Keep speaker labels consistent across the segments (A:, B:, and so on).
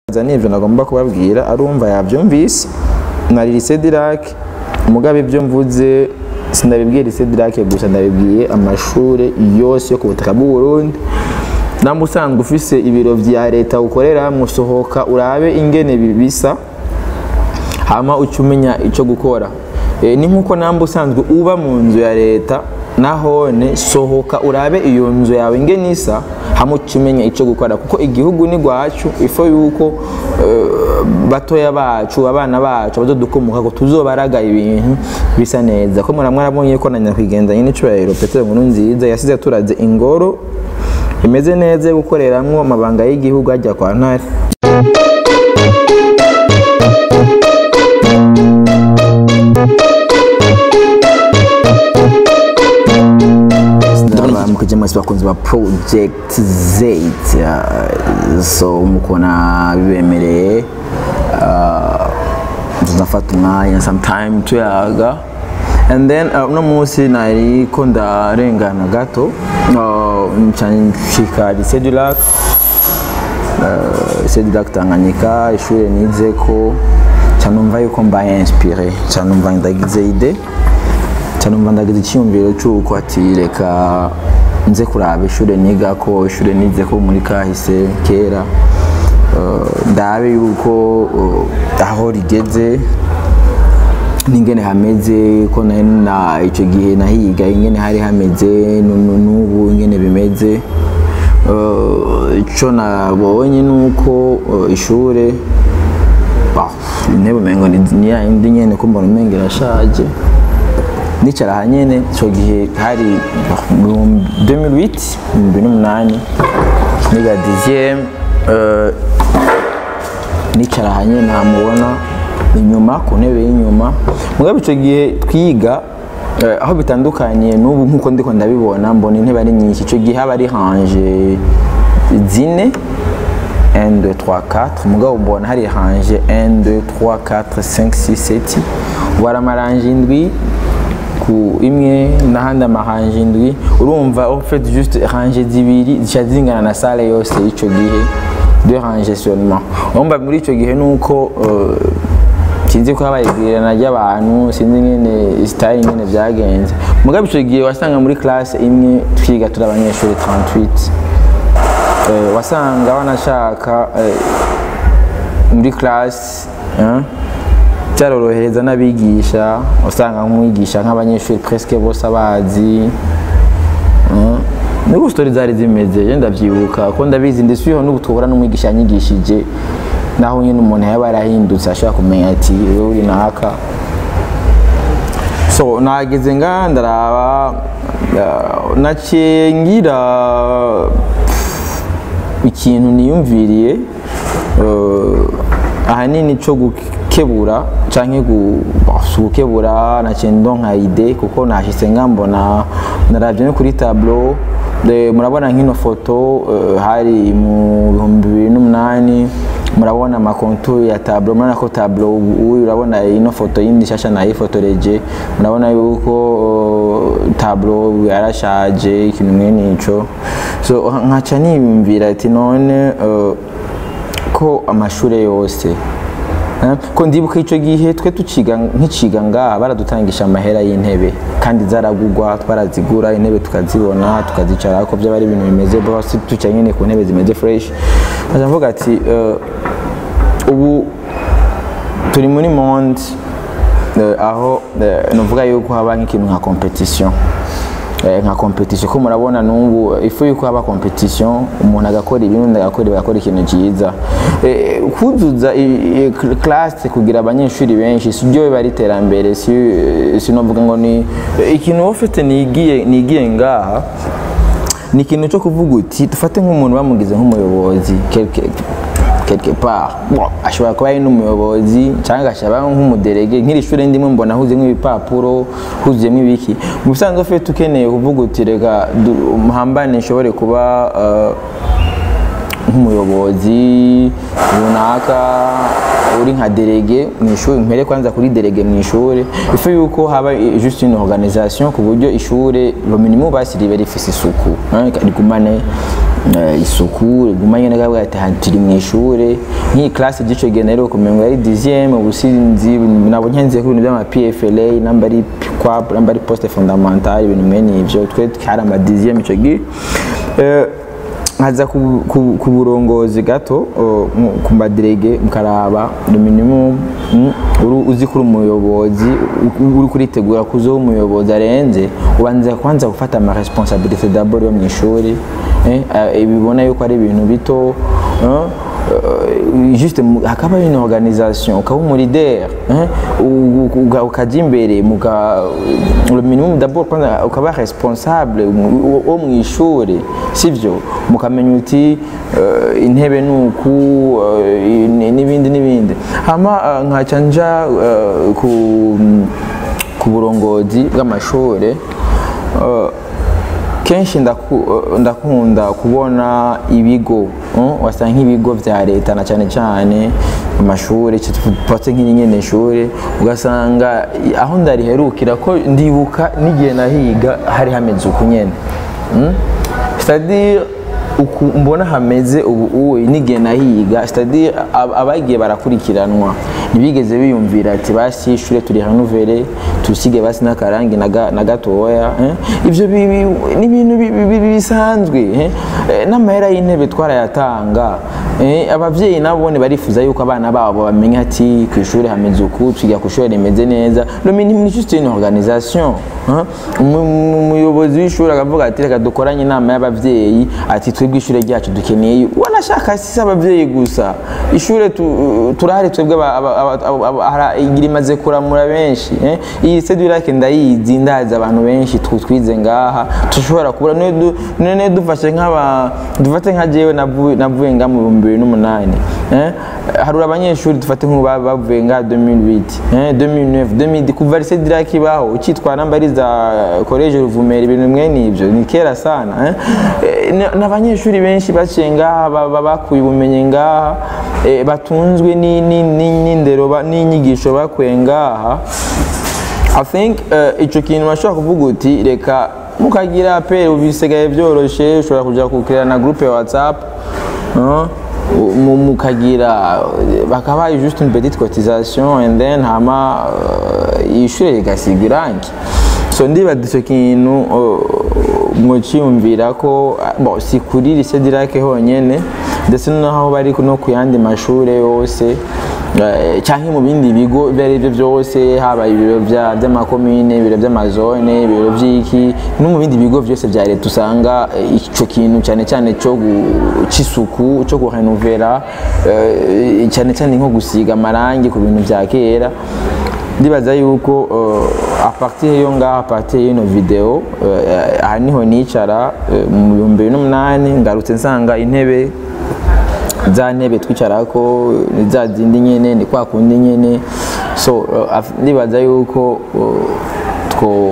A: n'ivyo nagomba kubabwira arumva yavyumvise nari lycée Dirac mugabe ibyo mvuze sindabibwiye lycée Dirac gusa ndabibwiye amashure yose yo ku butaka bw'u Burundi namwe usanzwe ufise ibiro vya leta ukorera musohoka urabe ingene bisa hama uca umenya ico gukora e, ni nkuko namwe usanzwe uba mu nzu ya leta nahone sohoka urabe iyo nzu yawe ingene isa hamwe uca umenya ico gukora kuko igihugu ni gwacu ifo yuko uh, batoya bacu abana bacu abazodukomoka ko tuzobaraga ibintu bisa neza ko muramwe arabonye ko na nyakwigendanye n'icubahiro Petero Nkuru nziza yasize turaze ingoro imeze neza yo gukoreramwo amabanga y'igihugu ajya kwa ntare mukije mwese bakunzi ba project z so mukona bibemereye tuzafata umwanya sometime tuyaga and then uno munsi nariko ndarengana gato nshika lycée du lac lycée du lac Tanganyika ishure nizeko canumva yuko mbaye inspiré canumva ndagize ide canumva ndagize icyumviro cy'uko ati reka nze kuraba ishure nigako ishure nizeko muri kahise kera ndabe yuko aho rigeze n'ingene hameze ko na icyo gihe nahiga ingene hari hameze n'ubu ingene bimeze icyo nabonye ni uko ishure intebe umengo ni ya indi nyene ko mbona umengo irashaje nicara aha nyene icyo gihe hari 2008 2008 niga dixième nicara aha nyene namubona inyuma ku ntebe y'inyuma mugabe icyo gihe twiga aho bitandukanye n'ubu nk'uko ndiko ndabibona mbona intebe ari nyinshi icyo gihe haba ari hanje zine 1 2 3 4 mugabo mbona hari hanje 1 2 3 4 5 6 7 ubara amaranje indwi ku imwe n'ahandi amahanje indwi urumva en fait juste hanje zibiri zica zingana na sale yose y'icyo gihe de hanje seulement urumva muri icyo gihe nuko uh, sinzi ko habaye igwirirana ry'abantu sinzi ingene sitari ingene byagenze mugabe icyo gihe wasanga muri classe imwe twiga turi abanyeshuri 38 eh, wasanga wanashaka eh, muri classe eh, cyarorohereza n'abigisha usanga nk'umwigisha nk'abanyeshuri presque bose abazi n'ubu sitori zari zimeze je ndavyibuka ko ndabizi ndetse iyo n'ubu tuhura n'umwigisha yanyigishije naho nyine umuntu yaba yarahindutse ashobora kumenya ati wewe uri naka so nageze nga ndaraba naciye ngira ikintu niyumviriye ahanini cyo gukebura canke gukebura naciye ndonka ide kuko nashitse nga mbona naravye no kuri tableau murabona nk'ino foto hari mu bihumbi bibiri n'umunani murabona amakontu ya tableau murabona ko tableau uyu urabona ino foto yindi shasha nayifotoreje murabona yuko uh, tableau yarashaje ikintu mwene ico so nkaca niyumvira ati none uh, ko amashure yose ko ndibuka icyo gihe twe tuciga nk'iciga ngaha baradutangisha amahera y'intebe kandi zaragugwa twarazigura intebe tukazibona tukazicara ko byaba ari ibintu bimeze bose tuca nyine ku ntebe zimeze fresh nkaca mvuga ati ubu turi muri monde aho nuvuga yuko haba nk'ikintu nka competition nka competition ko murabona n'ubu ifu yuko haba competition umuntu agakora ibintu undi agakora agakora ikintu cyiza kuzuza classe kugira abanyeshuri benshi si byo biba ari iterambere si novuga ngo ni ikintu wowe ufite nigiye nigiye ngaha ni ikintu cyo kuvuga uti dufate nk'umuntu bamugize nk'umuyobozi quelque part ashobora kuba ari n'umuyobozi cyangwa agashaba nk'umuderege nk'iri shuri ndimo mbona huzuyemo ibipapuro huzuyemo ibiki mu bisanzwe ufite ukeneye kuvuga uti reka muhambane nshobore kuba nk'umuyobozi runaka uri nka delege mu ishuri mpere kwanza kuri delege mu ishuri ife yuko haba juste une organisation ku buryo ishuri lo minimum basi ribe rifise isuku hein, rigumane eh, isuku rigumanye nagavuga ati "Ha, turi mu ishuri nk'iyi classe gico gihe rero kumengo yari 10e ubusinzi nabo nkenze ku bintu by'ama PFLA namba ari PQAP namba ari poste fondamentale ibintu mwene ivyo twe hari ama 10e ico gihe Eh, nkaza ku- ku ku burongozi gato uh, mu- ku madirege mukaraba le minimum mm, uri- uzi kuri umuyobozi u- uri kuritegura kuzoba umuyobozi arenze ubanza kwanza gufata ama responsabilité d'abord yo mu ishuri eh, eh, bibona yuko ari ibintu bito eh, Uh, juste mu- hakaba une organisation ukaba umuleader hein, u- u- uga- ukajya imbere muga le minimum d'abord kwanza ukaba responsable mu- wo mu ishuri sivyo mukamenya uti uh, intebe nuku uh, ni- n'ibindi n'ibindi hama uh, nkaca nja uh, ku, ku burongozi bw'amashuri uh, kenshi ndaku- ndakunda kubona ibigo mm, wasanga nk'ibigo vya leta na cyane cyane amashuri patse nk'inyene ishuri ugasanga i- aho ndariherukira ko ndibuka n'igihe nahiga hari hameze uku nyene mm? c'est-à-dire uku mbona hameze ubu uwe n'igihe nahiga c'est-à-dire ab- abagiye barakurikiranwa ntibigeze biyumvira ati basi ishure turi renuvere tusige basi n'akarangi na ga- na gatoya eh? ivyo bi- bi- ni ibintu bi- bi- bi- bisanzwe eh? Eh, n'amahera y'intebe twarayatanga eh? abavyeyi nabone barifuza yuko abana babo bamenya ati ku ishuri hameze uku twiga ku ishuri rimeze neza le minimum ni juste une organisation hein? Umu- umu- umuyobozi w'ishuri akavuga ati reka dukoranye inama y'abavyeyi ati twebwe ishure ryacu dukeneye wanashaka si abavyeyi gusa ishure tu- turahari twebwe aba- aba- aba- aba- aba- hara- igira imaze kuramura benshi eh? iyi sedurake ndayizi ndazi abantu benshi tw- twize ngaha dushobora kubura none du- none dufashe nk'aba dufate nka jewe navuye navuye nga mu bihumbi bibiri n'umunani eh? harura abanyeshuri dufate nk'ubu ba- bavuye nga 2008 eh? 2009 2010 kuva lycée dirake ibaho ukitwara namba ari za college ruvumera ibintu mwene ivyo ni kera sana eh? Eh, ni- n'abanyeshuri benshi baciye ngaha ba- ba- bakuye ubumenyi ngaha eh, batunzwe ni- ni- ni- n'indero ba- n'inyigisho bakuye ngaha I think uh, ico kintu bashobora kuvuga uti reka mukagira apel ubu bisigaye byoroshe ushobora kuja kukira na groupe ya whatsapp uh, mu- mukagira bakabaye juste une petite cotisation and then hama uh, ishure rigasiga irangi so ndibaza ico kintu uh, mwociyumvira ko uh, bon, si kuri lycée dirake honyene ndetse naho bari no ku yandi mashure yose Eh, canke mu bindi bigo ibyo ari byo byose haba ibiro bya- by'amakomine ibiro by'amazone ibiro by'iki no mu bindi bigo byose bya leta usanga eh, ico kintu cyane cyane cyo gu- c'isuku cyo kurenovera eh, cyane cyane nko gusiga amarangi ku bintu bya kera ndibaza yuko uh, a partir yo ngaha a partir y'ino video uh, aha niho nicara uh, mu bihumbi bibiri n'umunani ngarutse nsanga intebe za ntebe twicarako ni za zindi nyene ni kwa kundi nyene so uh, af- ndibaza yuko uh, two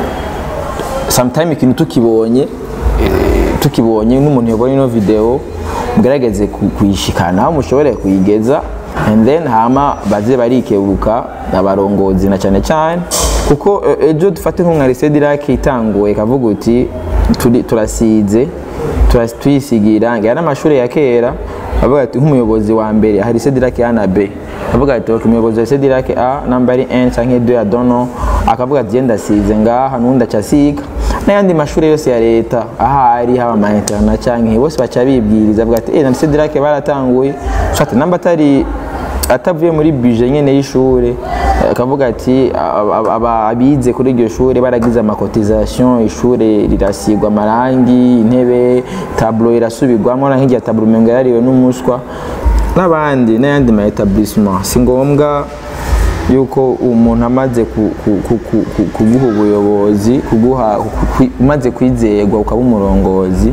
A: sometime ikintu tukibonye eh, tukibonye n'umuntu yabonye ino video mugerageze ku- kuyishikana aho mushobore kuyigeza and then hama baze barikebuka abarongozi na cyane cyane kuko eh, ejo dufate nka lycée dirake itanguye ikavuga uti turi- turasize turas- tuyisigira irangi aya n'amashuri ya kera avuga ati nk'umuyobozi wa mbere hari lycée dirake A na B avuga ati ok umuyobozi wa lycée dirake A namba ari 1 canke 2 ya dono akavuga ati genda asize ngaha n'undi aca asiga n'ayandi mashuri yose ya leta ahari haba ama interna canke bose baca bibwiriza avuga ati eh na lycée dirake baratanguye shati namba atari atavuye muri bije nyene y'ishure akavuga ati aba- aba- abize kuri iryo shure baragize amakotisation ishure rirasigwa amarangi intebe tablo irasubirwamo na nk'irya tablo umengo yarariwe n'umuswa n'abandi n'ayandi ma etablissement si ngombwa yuko umuntu amaze ku- ku- ku- ku- ku- kuguha ubuyobozi kuguha ku- ku- umaze kwizerwa ukaba umurongozi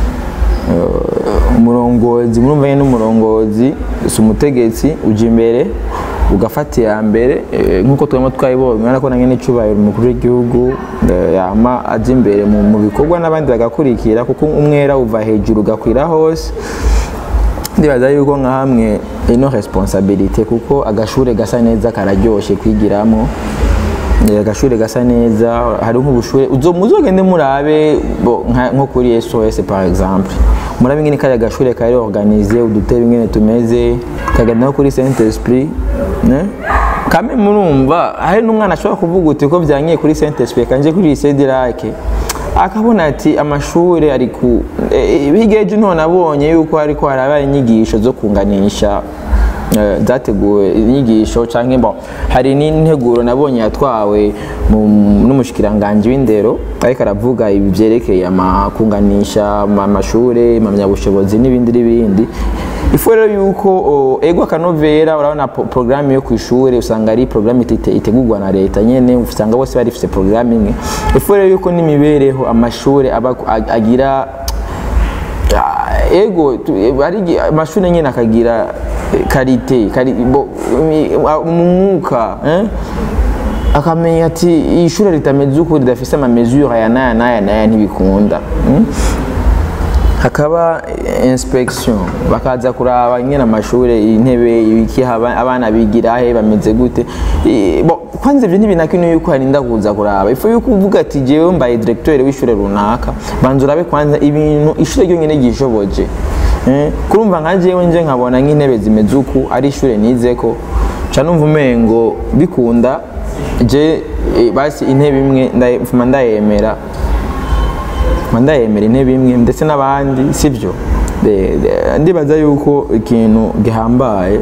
A: umurongozi murumvanye n'umurongozi si umutegetsi uja imbere ugafata iya mbere eh, nk'uko turimo twayibonye urabona ko nange n'icubahiro umukuru w'igihugu eh, yama aja imbere mu mu bikorwa n'abandi bagakurikira kuko umwera uva hejuru ugakwira hose ndibaza yuko nka hamwe ino responsabilité kuko agashure gasa neza kararyoshe kwigiramo Eh, agashure gasa neza hari nk'ubushure uzo- muzogende murabe bo, nka- nko kuri SOS par exemple murabe ingene kari agashure kari organize udutebe ingene tumeze kagenda no kuri Saint Esprit ne kame murumva hari n'umwana ashobora kuvuga uti ko byangiye kuri Saint Esprit kanje kuri lycée Dirake akabona ati amashure ari ku eh, hirya y'ejo none nabonye yuko hariko harabaye inyigisho zo kunganisha eh, zateguwe inyigisho canke bon hari n'integuro nabonye yatwawe mu- n'umushikiranganji w'indero ariko aravuga ibi vyerekeye amakunganisha amashure impamyabushobozi n'ibindi n'ibindi ifu rero yuko o, ego akanovera urabona po- porogaramu yo ku ishuri usanga ari porogaramu ite- itegurwa na leta nyene usanga bose barifise porogaramu imwe ifu rero yuko n'imibereho amashuri aba ag- agira Ah, ego tu- eh, hari igihe amashuri nyine akagira eh, karite kari, bo, imi- ah, umwuka eh? akamenya ati iyi shuri ritameze uko ridafise amamesure aya n'aya n'aya n'aya ntibikunda mm? hakaba eh, inspection bakaza kuraba nyine amashuri intebe ibiki haba- abana bigira he bameze gute Eh, bo kwanza ivyo ntibinakenewe yuko harinda kuza kuraba ifu yuko uvuga ati jewe mbaye directeur w'ishure runaka banza urabe kwanza ibintu ishure ryonyene ryishoboje Eh, kurumva nka jewe nje nkabona nk'intebe zimeze uku ari ishure nizeko ca numva umengo bikunda je eh, basi intebe imwe ndaye- mfuma ndayemera ndayemera intebe imwe ndetse n'abandi sibyo De- de- ndibaza yuko ikintu gihambaye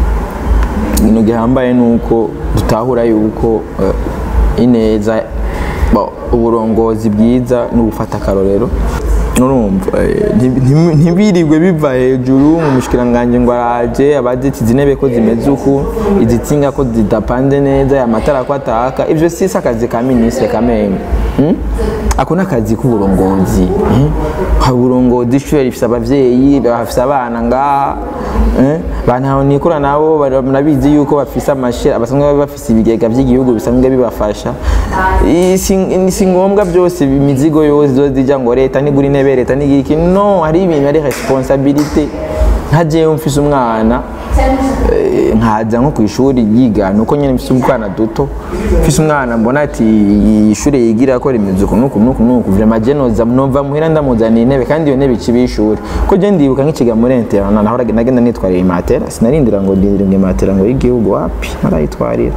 A: ikintu gihambaye ni uko dutahura yuko eh, ineza bo, uburongozi bwiza ni ugufata akarorero urumva eh, nti- nti- ntibirirwe biva hejuru mu mushikiranganji ngo araje abaditi izi ntebe ko zimeze uku izi tsinga ko zidapanze neza amatara ko ataka ivyo sisi akazi ka minisitiri kameme hmm? ako ni akazi k'uburongozi hmm? haba uburongozi ishure rifise abavyeyi bafise abana ngaha eh? bantaho nikura nabo bari- murabizi yuko bafise amashira basanzwe baba bafise ibigega vy'igihugu bisanzwe bibafasha I- si si ngombwa byose imizigo yose zoza ija ngo leta nigura intebe leta nigira iki no hari ibintu ari responsabilité nka jewe mfise umwana eh, nkaza nko ku ishuri yiga nuko nyene mfise umwana duto mfise umwana mbona ati ishure yigira ko rimeze uku nuku nuku nuku vraiment je noza nova muhira ndamuzaniye intebe kandi iyo ntebe ikiba ishuri ko je ndibuka nk'ikiga muri interna naho nagenda nitwarira imatera sinarindira ngo ndindire imatera ngo y'igihugu wapi narayitwarira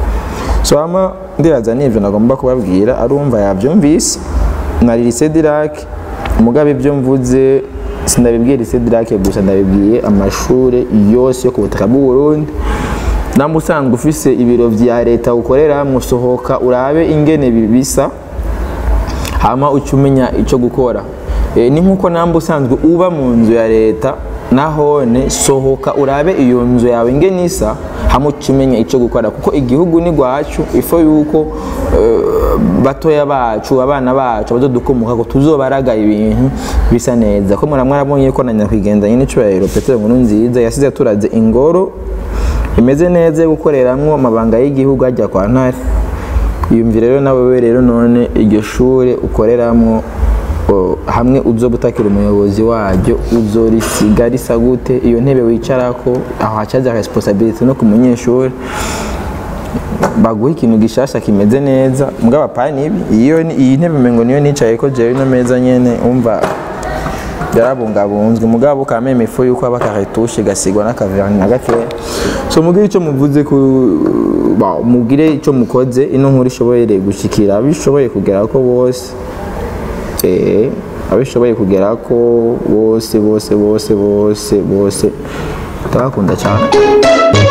A: so ama ndibaza n'ivyo nagomba kubabwira arumva yavyumvise nari lycée Dirac mugabe ibyo mvuze sinabibwiye lycée Dirac gusa ndabibwiye amashure yose yo ku butaka bw'u Burundi namwe usanzwe ufise ibiro vya leta ukorera musohoka urabe ingene bibisa hama uca umenya icyo gukora Eh, ni nk'uko namwe usanzwe uba mu nzu ya leta nahone sohoka urabe iyo nzu yawe ingene isa hama uca umenya icyo gukora kuko igihugu ni rwacu ifo yuko eh, batoya bacu abana bacu bazodukomoka ko tuzobaraga ibintu bisa neza ko muramwe arabonye ko na nyakwigendanye n'icubahiro petero nkuru nziza yasize turaze ingoro imeze neza yo gukoreramwo amabanga y'igihugu ajya kwa ntare yumvira rero nawe we rero none iryo shure ukoreramwo o, hamwe uzoba utakira umuyobozi waryo uzorisiga risa gute iyo ntebe wicarako aho hacaza responsabilité no ku munyeshuri baguha ikintu gishasha kimeze neza mugabo apana ibi iyo ni- iyi ntebe mengo niyo nicaye ko jewe ino meza nyene umva yarabungabunzwe mugabo kameme ifu yuko aba karetushe gasigwa n'akaverni na gakeya so mugire icyo muvuze ku ba- mugire icyo mukoze ino nkuru ishoboye gushikira abishoboye kugera ko bose eh abishoboye kugera ko bose bose bose bose bose ndabakunda cyane